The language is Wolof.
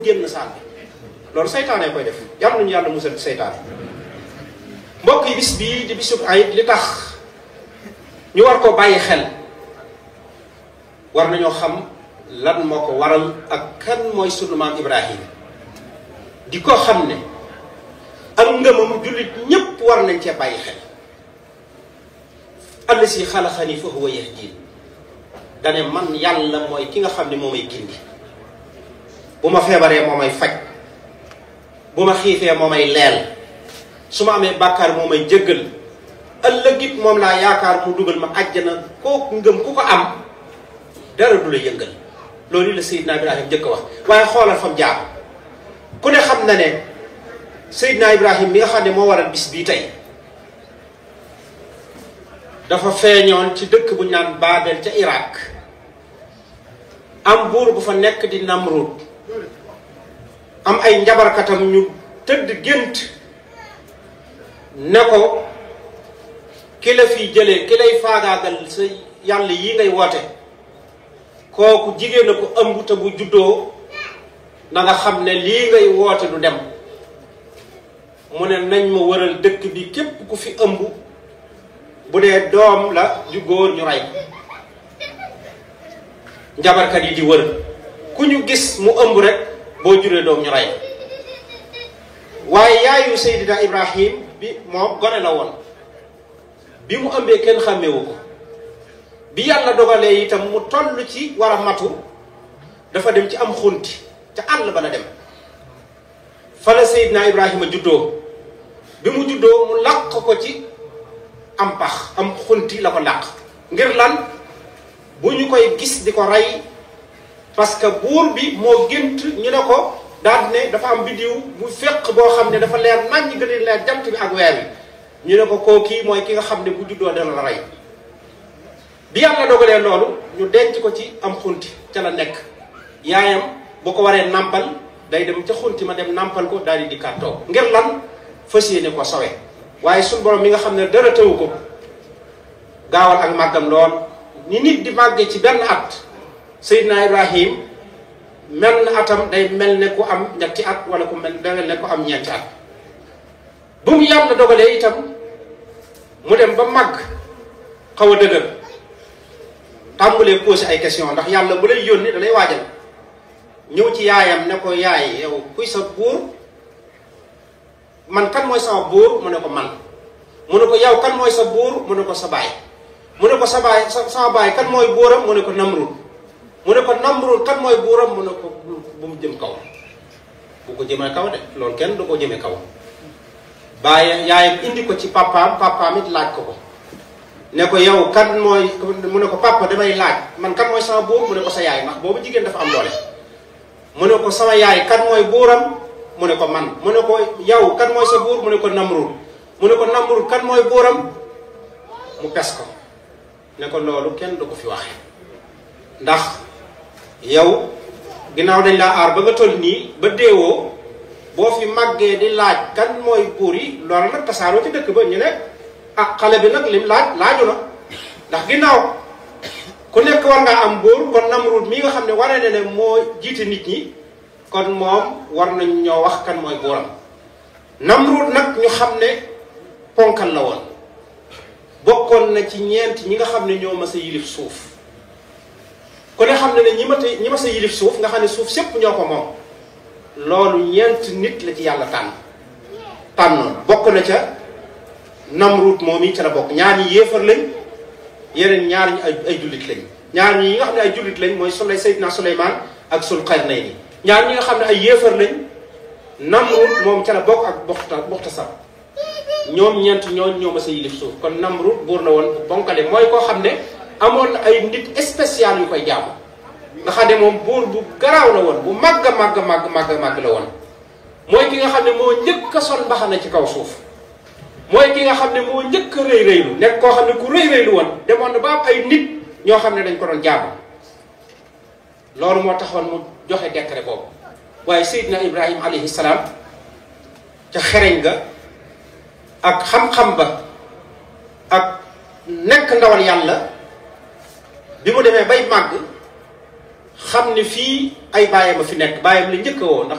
génn saal bi loolu seytaane koy def yàlla nañu yàlla musal ci seytaane mbokk yi bis bii di bisub ayit li tax ñu war ko bàyyi xel war nañoo xam lan moo ko waral ak kan mooy sunu maam Ibrahima di ko xam ne ak ngëmam jullit ñépp war nañ cee bàyyi xel allasi xalaxani fa huwa yahdin dane man yàlla mooy ki nga xam ne moo may gindi bu ma feebaree moo may faj bu ma xiifee moo may leel su ma amee bàkkaar moo may jëggal ëllëgit moom laa yaakaar mu dugal ma àjjana kooku ngëm ku ko am dara du la yëngal loolu la Seydina Ibrahim njëkk a wax waaye xoolal fam jaar ku ne xam na ne Seydina Ibrahim mi nga xam ne moo waral bis bii tey dafa feeñoon ci dëkk bu ñu naan Babel ca Irak am buur bu fa nekk di Namrud am ay njabarkatam ñu tëdd gént ne ko ki la fi jëlee ki lay faagaagal sa yàlla yi ngay woote kooku jigéen a ko ëmb te bu juddoo na nga xam ne lii ngay woote du dem mu ne nañ ma wëral dëkk bi képp ku fi ëmb bu dee doom la ju góor ñu rey njabarkat yi di wër ku ñu gis mu ëmb rek boo juree doom ñu rey waaye yaayu Seydina Ibrahim bi moom gone la woon bi mu ëmbee kenn xàmmewu ko bi yàlla dogalee itam mu toll ci war a matu dafa dem ci am xunti ca àll ba la dem fa la Seydina Ibrahima juddoo bi mu juddoo mu làq ko ci am pax am xunti la ko làq ngir lan bu ñu koy gis di ko rey parce que buur bi moo gént ñu ne ko daal ne dafa am biddiw bu fekk boo xam ne dafa leer nañ ñi gën a leer jant bi ak weer bi ñu ne ko koo kii mooy ki nga xam ne bu juddoo dana la rey bi yàlla dogalee loolu ñu denc ko ci am xunti ca la nekk yaayam bu ko waree nàmpal day dem ca xunti ma dem nàmpal ko daal di dikkaat toog ngir lan fas yéene ko sowe waaye suñ borom mi nga xam ne dara tëwu ko gaawal ak màggam lool ni nit di màggee ci benn at Seydina Ibrahim mel na atam day mel ne ku am ñetti at wala ku mel day mel ne ku am ñeenti at bu mu yàlla dogalee itam mu dem ba màgg xaw a dëgër tàmbalee posé ay question ndax yàlla bu lay yónni da lay waajal ñëw ci yaayam ne ko yaay yow kuy sa buur man kan mooy sama buur mu ne ko man mu ne ko yow kan mooy sa buur mu ne ko sa baay mu ne ko sa baay sa sama baay kan mooy buuram mu ne ko Namrud mu ne ko Namrud kan mooy buuram mu ne ko bu mu jëm kaw bu ko jëmee kaw de loolu kenn du ko jëmee kaw bàyyi yaayam indi ko ci papaam papaam it laaj ko ko ne ko yow kan mooy mu ne ko papa damay laaj man kan mooy sama buur mu ne ko sa yaay ndax boobu jigéen dafa am doole mu ne ko sama yaay kan mooy buuram mu ne ko man mu ne ko yow kan mooy sa buur mu ne ko Namrud mu ne ko Namrud kan mooy buuram mu pes ko ne ko loolu kenn du ko fi waxe ndax yow ginnaaw dañ laa aar ba nga toll nii ba deewoo boo fi màggee di laaj kan mooy buur yi loolu nag tasaaroo ci dëkk ba ñu ne ah xale bi nag lim laaj laaju na ndax ginnaaw ku nekk war ngaa am buur kon Namrud mii nga xam ne wane ne ne moo jiite nit ñi kon moom war nañ ñoo wax kan mooy buuram Namrud nag ñu xam ne ponkal la woon bokkoon na ci ñeent ñi nga xam ne ñoo mas a yilif suuf ku ne xam ne ne ñi ma ñi mas a yilif suuf nga xam ne suuf sépp ñoo ko moom loolu ñeent nit la ci yàlla tànn tànnoon bokk na ca Namrud moom yi ca la bokk ñaar ñi yéefar lañ yeneen ñaar ñi ay ay jullit lañ ñaar ñi nga xam ne ay jullit lañ mooy Sulay Seydina Suleymaan ak Sulqarnayni ñaar ñi nga xam ne ay yéefar lañ Namrud moom ca la bokk ak Buxta Buxtasar ñoom ñeent ñooñ ñoo ma sa yilif suuf kon Namrud buur la woon bu bonkale mooy koo xam ne amoon na ay nit spécial yu koy jaamu nga xam ne moom buur bu garaaw la woon bu màgg a màgg màgg màgg màgg la woon mooy ki nga xam ne moo njëkk a sol mbaxana ci kaw suuf mooy ki nga xam ne moo njëkk a rëy rëylu nekk koo xam ne ku rëy rëylu woon demoon na ba am ay nit ñoo xam ne dañ ko doon jaamu loolu moo taxoon mu joxe décret boobu waaye Seydina Ibrahima alayhi salaam ca xereñ ga ak xam-xam ba ak nekk ndawal yàlla bi mu demee bay màgg xam ne fii ay baayam a fi nekk baayam la njëkk a woo ndax